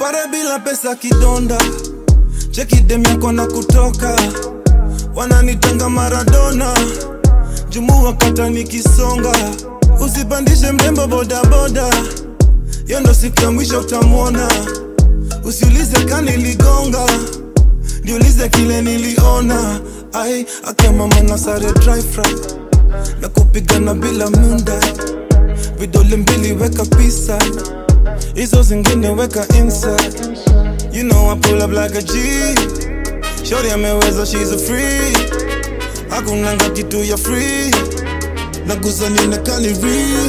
pare bila pesa kidonda cheki dem yako na kutoka wananitanga maradona jumu wakata nikisonga usipandishe mrembo bodaboda yo ndo siku ya mwisho utamwona usiulize kaniligonga niulize kile niliona ai akemama na sare dry fry na kupigana bila munda vidole mbili weka pisa hizo zingine weka inside you know I pull up like a G shorty ameweza she's a free hakunanga kitu ya free naguza nionekani real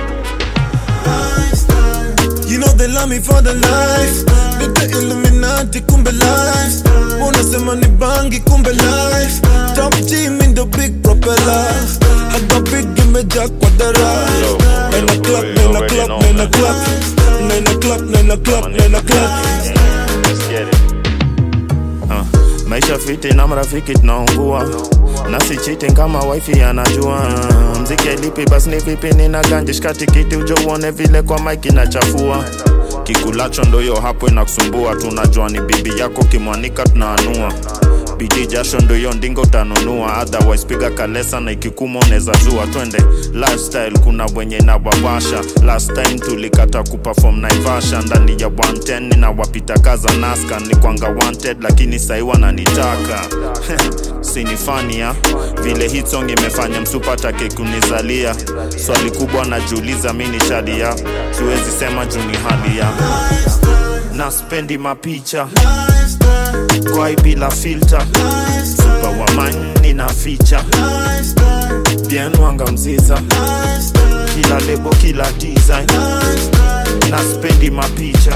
You know they love me for the life Nite Illuminati kumbe life Unasema ni bangi kumbe life Top team in the big propeller I got big imejaa kwa dara Yo, Nine yo, o'clock, you nine already o'clock, know, nine man. o'clock Nine o'clock, nine o'clock, nine o'clock Let's get it. Uh, maisha fiti na marafiki tunaungua na si cheating kama wifi anajua uh, mziki lipi basi ni vipi nina ganje shika tikiti ujo uone vile kwa mike inachafua kikulacho ndoyo hapo inakusumbua tunajua ni bibi yako kimwanika tunaanua bidii jasho ndoyo ndingo utanunua otherwise piga kalesa na ikikuma unaweza zua twende lifestyle kuna wenye nawawasha last time tulikata kuperform naivasha ndani ya 110 ninawapita kaza naska ni kwanga wanted lakini sahi wananitaka sinifania vile hit song imefanya msupatake kunizalia swali kubwa najiuliza mi ni shadia siwezi sema juu ni hali ya na spendi mapicha kwai bila filter super wamani na ficha bien wanga mziza kila lebo kila design na spendi mapicha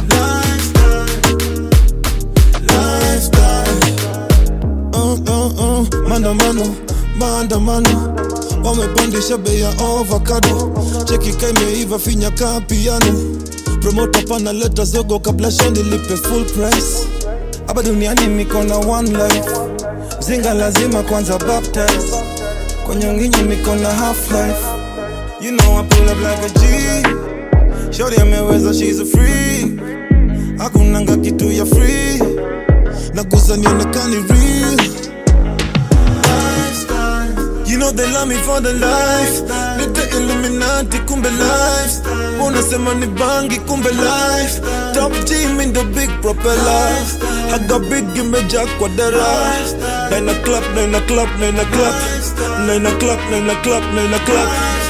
uh, uh, uh, maandamano maandamano wamepandisha bei ya ovakado cheki kaimeiva finya kaa piano promota panaleta zogo kabla shani lipe full price hapa duniani niko na one life zinga lazima kwanza baptize kwa nyonginyi niko na half life you know I pull up like a G shorty ameweza she's a free hakunanga kitu ya free naguza nionekani real You know they love me for the life Nite Illuminati kumbe life Unasema ni bangi kumbe life Top team in the big propeller I got big imejaa kwa dara Nine o'clock, nine o'clock, nine o'clock Nine o'clock, nine o'clock, nine o'clock